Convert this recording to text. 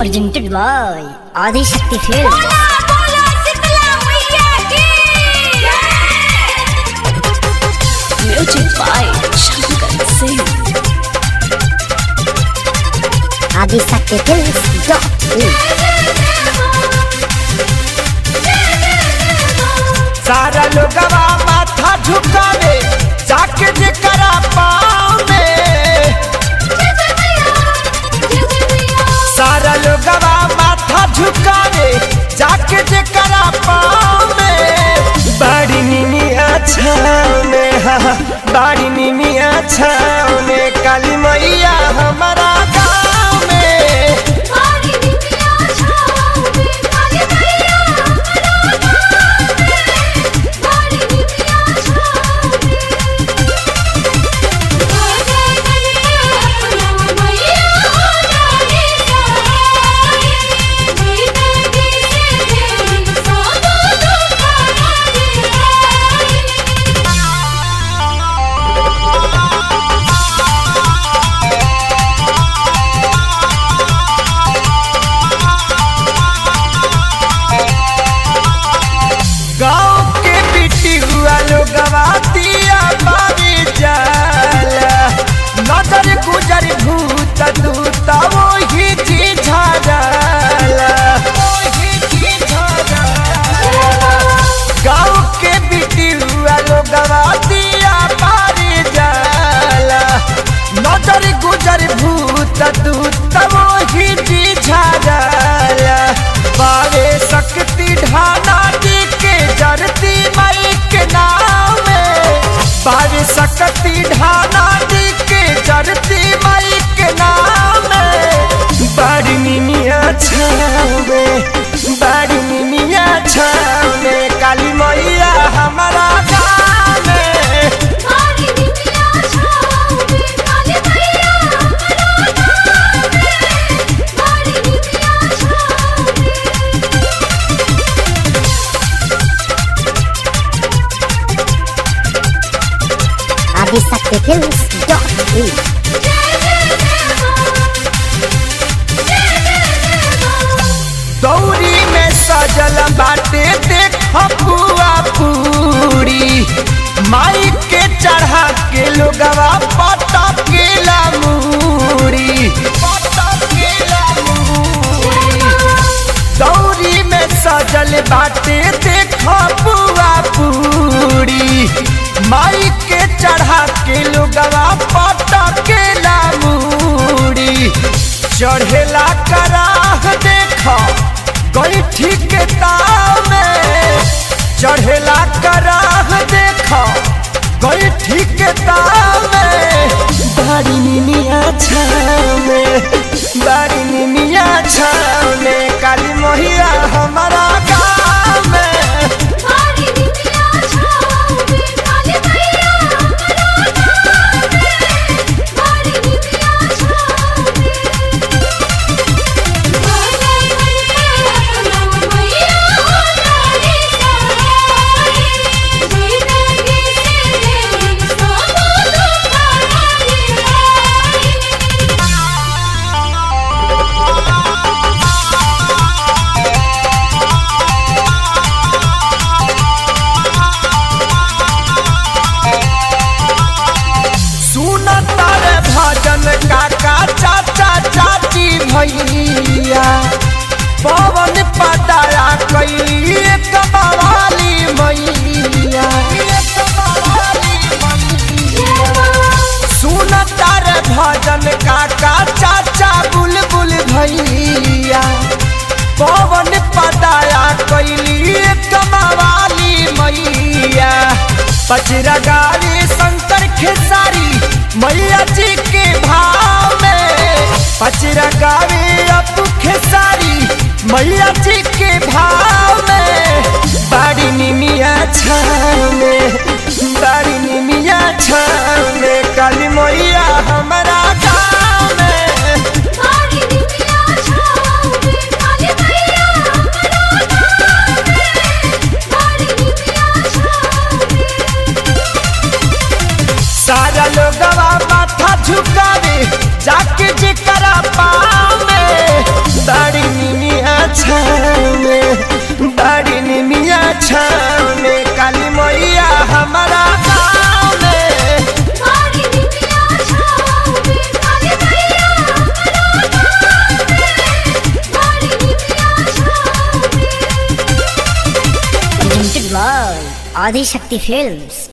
presented by Adi Shakti Films. बोला बोला शीतला मैया की Music by Shankar Singh. Adi Shakti Films. Dot in. सारा लोगवा माथा झुकावे जाके जेकरा पाँव में सारा लोगवा माथा झुकावे जाके जेकरा पाँव में बड़ी नीनी अच्छा में हाँ, बड़ी नीनी अच्छा में काली मैया हमारा गाँव में हमारी दुनिया छाओ में काली मैया हमारी दुनिया छाओ में जय जय मैया हमारी सहाय जिंदगी से तेरी सब दुख हमारी गाँव के बेटी हुआ लोग गवातिया बाबी जाला नजर गुजर भूत दूता वही जी झाड़ला गाँव के बेटी हुआ लोग गवातिया बाबी जाला नजर गुजर भूत दूता वही जी झाड़ला बारे शक्ति ढाना जी के जरती मई के नाम में बारे शक्ति ढाना जी के जरती मई के नाम में बड़ी निमिया छावे बड़ी निमिया छावे काली मैया हमारा गाँव में हमारी दुनिया छाओ में काली मैया हमारी दुनिया छाओ में Adi Shakti Films. Dot in. दौरी में सजल बाटे देख पुआ पूरी माई के चढ़ा के लोगवा पता के मूरी दौरी में सजल बाटे देख पुआ पूरी माई के चढ़ा के लोगवा पता के मूरी चढ़ेला कराह देख गई ठीक ताव में चढ़ेला कराह देख गई ठीक ताव में बड़ी निमिया छाव में बड़ी निमिया छाव में काली मोहिया हमारा गाँव में हमारी दुनिया छाओ में काली मैया हमारी दुनिया छाओ में जय जय मैया हमारी सहाय जिंदगी से तेरी सब दुख हमारी सुन तारे भजन काका चाचा चाची भैया पवन पदाया कैली एक बवाली मैया सुन तारे भजन काका चाचा बुलबुल भैया पवन पदाया कैली एक बवाली मैया पचरा गाड़ी शंकर खेसारी मैया जी के भाव में पचरा गाड़ी अपू खेसारी मैया जी के भाव में बड़ी निमिया छाव में बड़ी निमिया छाव में काली मैया हमारा गाँव में हमारी दुनिया छाओ में काली मैया हमारी दुनिया छाओ में सारा लोगवा माथा झुकावे जाके जेकरा पाँव में बड़ी Adi Shakti Films.